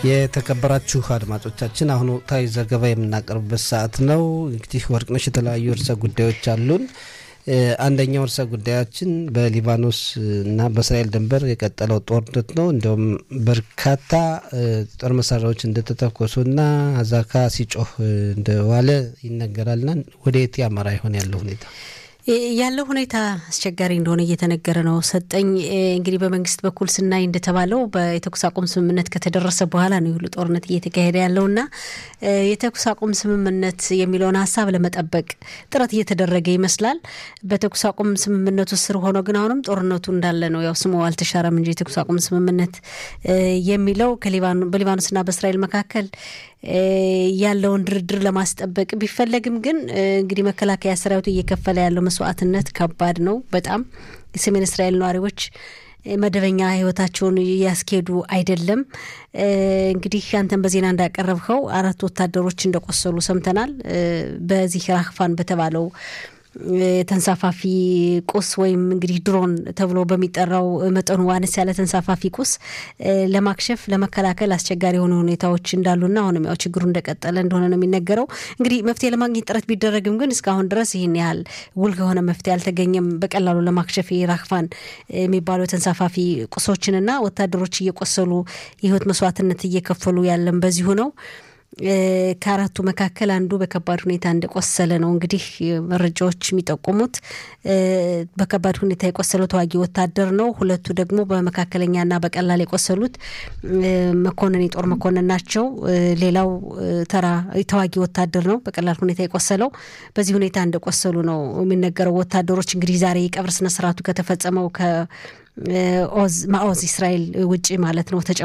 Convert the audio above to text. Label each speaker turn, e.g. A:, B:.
A: የተከበራችሁ አድማጮቻችን አሁን ወቅታዊ ዘገባ የምናቀርብበት ሰዓት ነው። እንግዲህ ወርቅነሽ የተለያዩ ርዕሰ ጉዳዮች አሉን። አንደኛው ርዕሰ ጉዳያችን በሊባኖስ እና በእስራኤል ድንበር የቀጠለው ጦርነት ነው። እንዲሁም በርካታ ጦር መሳሪያዎች እንደተተኮሱና አዛካ ሲጮህ እንደዋለ ይነገራልና ወደ የት ያመራ ይሆን ያለው ሁኔታ?
B: ያለው ሁኔታ አስቸጋሪ እንደሆነ እየተነገረ ነው። ሰጠኝ እንግዲህ በመንግስት በኩል ስናይ እንደተባለው የተኩስ አቁም ስምምነት ከተደረሰ በኋላ ነው ሁሉ ጦርነት እየተካሄደ ያለውና የተኩስ አቁም ስምምነት የሚለውን ሀሳብ ለመጠበቅ ጥረት እየተደረገ ይመስላል። በተኩስ አቁም ስምምነቱ ስር ሆኖ ግን አሁንም ጦርነቱ እንዳለ ነው። ያው ስሙ አልተሻረም እንጂ የተኩስ አቁም ስምምነት የሚለው በሊባኖስና በእስራኤል መካከል ያለውን ድርድር ለማስጠበቅ ቢፈለግም ግን እንግዲህ መከላከያ ሰራዊቱ እየከፈለ ያለው መስዋዕትነት ከባድ ነው። በጣም የሰሜን እስራኤል ነዋሪዎች መደበኛ ህይወታቸውን እያስኬዱ አይደለም። እንግዲህ አንተን በዜና እንዳቀረብኸው አራት ወታደሮች እንደቆሰሉ ሰምተናል። በዚህ ራክፋን በተባለው ተንሳፋፊ ቁስ ወይም እንግዲህ ድሮን ተብሎ በሚጠራው መጠኑ አነስ ያለ ተንሳፋፊ ቁስ ለማክሸፍ ለመከላከል አስቸጋሪ የሆኑ ሁኔታዎች እንዳሉና አሁንም ያው ችግሩ እንደቀጠለ እንደሆነ ነው የሚነገረው። እንግዲህ መፍትሄ ለማግኘት ጥረት ቢደረግም ግን እስካሁን ድረስ ይህን ያህል ውል ከሆነ መፍትሄ አልተገኘም። በቀላሉ ለማክሸፍ ራክፋን የሚባለው ተንሳፋፊ ቁሶችንና ወታደሮች እየቆሰሉ የህይወት መስዋዕትነት እየከፈሉ ያለም በዚሁ ነው። ከአራቱ መካከል አንዱ በከባድ ሁኔታ እንደቆሰለ ነው እንግዲህ መረጃዎች የሚጠቁሙት። በከባድ ሁኔታ የቆሰለው ተዋጊ ወታደር ነው። ሁለቱ ደግሞ በመካከለኛና በቀላል የቆሰሉት መኮንን የጦር መኮንን ናቸው። ሌላው ተራ ተዋጊ ወታደር ነው በቀላል ሁኔታ የቆሰለው። በዚህ ሁኔታ እንደቆሰሉ ነው የሚነገረው። ወታደሮች እንግዲህ ዛሬ የቀብር ስነስርዓቱ ከተፈጸመው ከኦዝ ማኦዝ እስራኤል ውጭ ማለት ነው